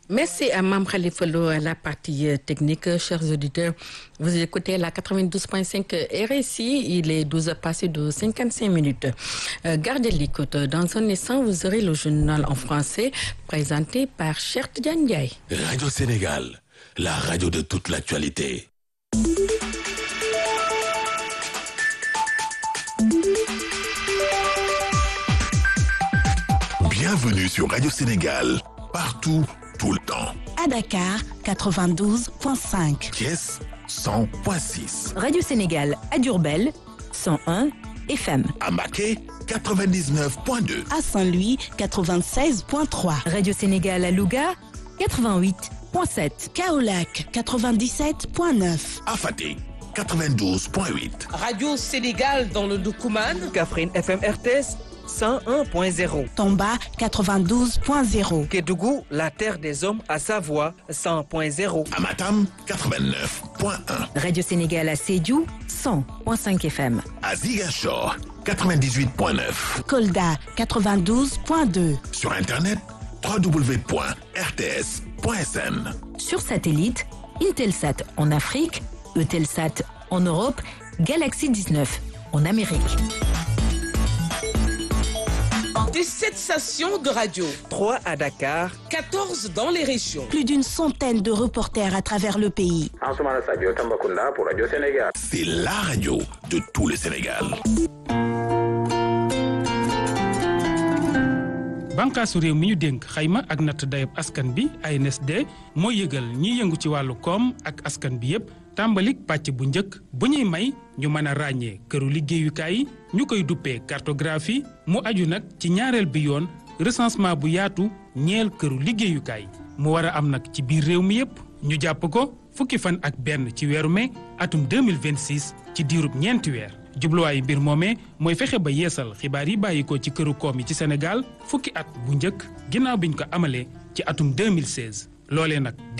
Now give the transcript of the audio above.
Merci à Mme Khalifa Lo à la partie technique. Chers auditeurs, vous écoutez la 92.5 RSI. Il est 12 heures passées de 55 minutes. Euh, gardez l'écoute. Dans un instant, vous aurez le journal en français présenté par Cher Diagne. Radio Sénégal, la radio de toute l'actualité. Bienvenue sur Radio Sénégal, partout, tout le temps. À Dakar, 92.5. Thiès, 100.6. Radio Sénégal à Durbel, 101 FM. À Maquet, 99.2. À Saint-Louis, 96.3. Radio Sénégal à Louga, 88.7. Kaolac, 97.9. À Fatick, 92.8. Radio Sénégal dans le Doukouman. Kaffrine FM RTS 101.0. Tomba, 92.0. Kédougou, la terre des hommes à Savoie 100.0. À Matam, 89.1. Radio Sénégal à Sédhiou, 100.5 FM. À Ziguinchor, 98.9. Kolda, 92.2. Sur Internet, www.rts.sn. Sur satellite, Intelsat en Afrique, Eutelsat en Europe, Galaxy 19 en Amérique. Des 7 stations de radio, 3 à Dakar, 14 dans les régions. Plus d'une centaine de reporters à travers le pays. Ansoumana Sadio Tambacounda pour Radio Sénégal. C'est la radio de tout le Sénégal. bànqaasu réew mi ñu dénk xayma ak natt dayab askan bi ANSD mooy yëgal ñiy yëngu ci wàllu koom ak askan bi yépp tàmbalik pàcc bu njëkk bu ñuy may ñu mën a ràññee këru liggéeyukaay yi ñu koy duppee cartographie mu aju nag ci ñaareel bi yoon recensement bu yaatu ñeel këru liggéeyukaay mu war a am nag ci biir réew mi yépp ñu jàpp ko fukki fan ak benn ci weeru mai atum 2026 ci diirub ñeenti weer jubluwaayu mbir moomee mooy fexe ba yeesal xibaar yi bàyyikoo ci këru koom yi ci Sénégal fukki at bu njëkk ginnaaw biñ ko amalee ci atum 2016 loolee nag